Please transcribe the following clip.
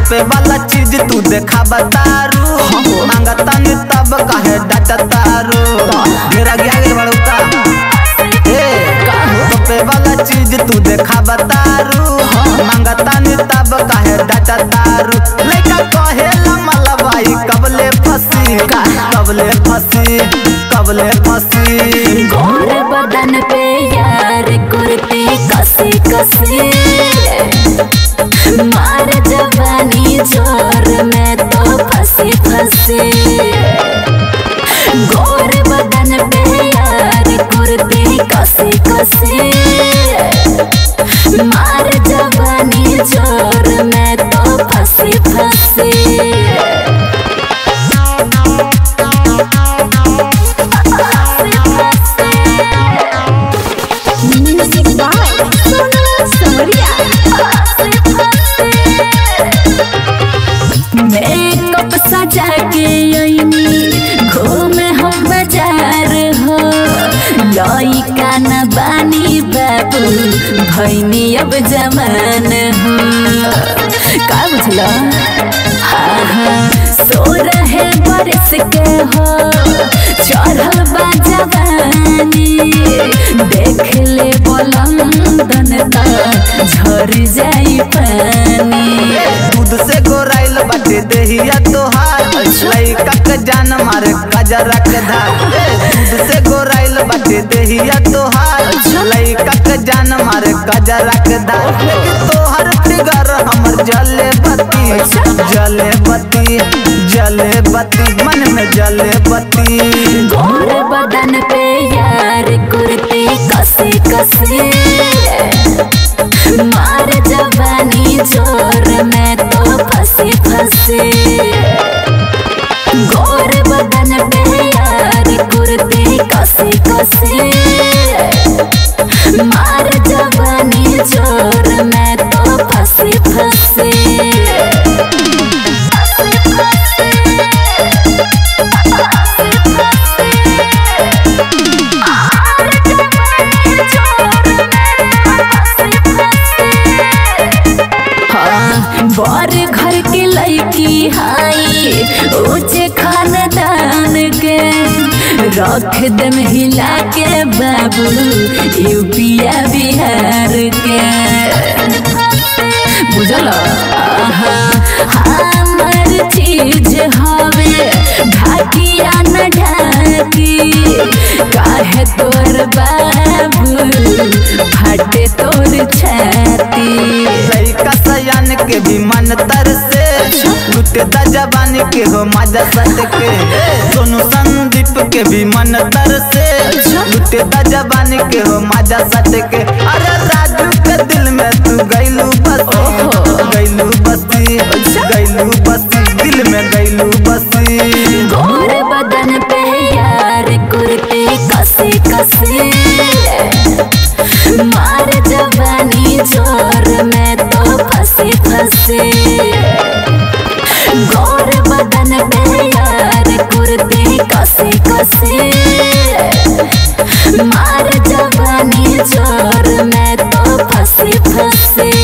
तोपे वाला चीज तू देखा बतारू मांगता नी तब कहे डाटा तारू मेरा गया गे बड़ौका ए तोपे वाला चीज तू देखा बतारू मांगता नी तब कहे डाटा तारू लइका कहे मलबाई कबले फसी कबले फसी कबले फसी गोर बदन पे यार कुर्ती कसी कसी मार जवानी जोर में तो फंसी फंसी गोर बदन पे यार कुर्ती कसी कसी मार जवानी जोर में तो फंसी फंसी Music by Sonu Sawaria. Makeup सजा के अइनी घूमे हम बाजार हो लइका न बानी बाबू भैनी अब जमान हो का बुझल हाँ हाँ सो रहे बरस के हो चढ़ल बा जवानी देख ले बलंदन त झर जाई पानी दूध से गोराइल बाटे देहिया तोहार लइका के जान मारे कजरा के धार ए, दूध से गोराइल बाटे देहिया तोहार लइका के जान मारे कजरा के धार लेकिन तोहर फिगर हमर जले बत्ती जले बत्ती जले बत्ती मन में जले बत्ती गोर बदन पे यार कुर्ती कसी कसी मार जवानी जोर में तो फंसी फंसी गोर बदन पे यार कुर्ती कसी कसी मार जवानी जोर में तो फंसी फंसी हाँ, बर घर के लड़की हाई ऊंचे खानदान के रख दम हिला के बाबू यूपिया बिहार के बुझल आहा, हमर चीज हवे ढाकिया न ढाकी काहे तोर बाबू फटे तोर छाती लइका सयान के भी मन तर से लुटे दा जवानी के हो मजा सट के सोनू संदीप के भी मन तर से लुटे दा जवानी के हो मजा सट के अरे राजू के दिल में तू गैलू बसी गैलू बसी गैलू बसी दिल में गैलू बसी गोर बदन पे यार कुर्ती कसी कसी मार जवानी जोर में तो फंसी फंसी गोर बदन पे यार कुर्ती कसी कसी मार जवानी जोर में तो फंसी फंसी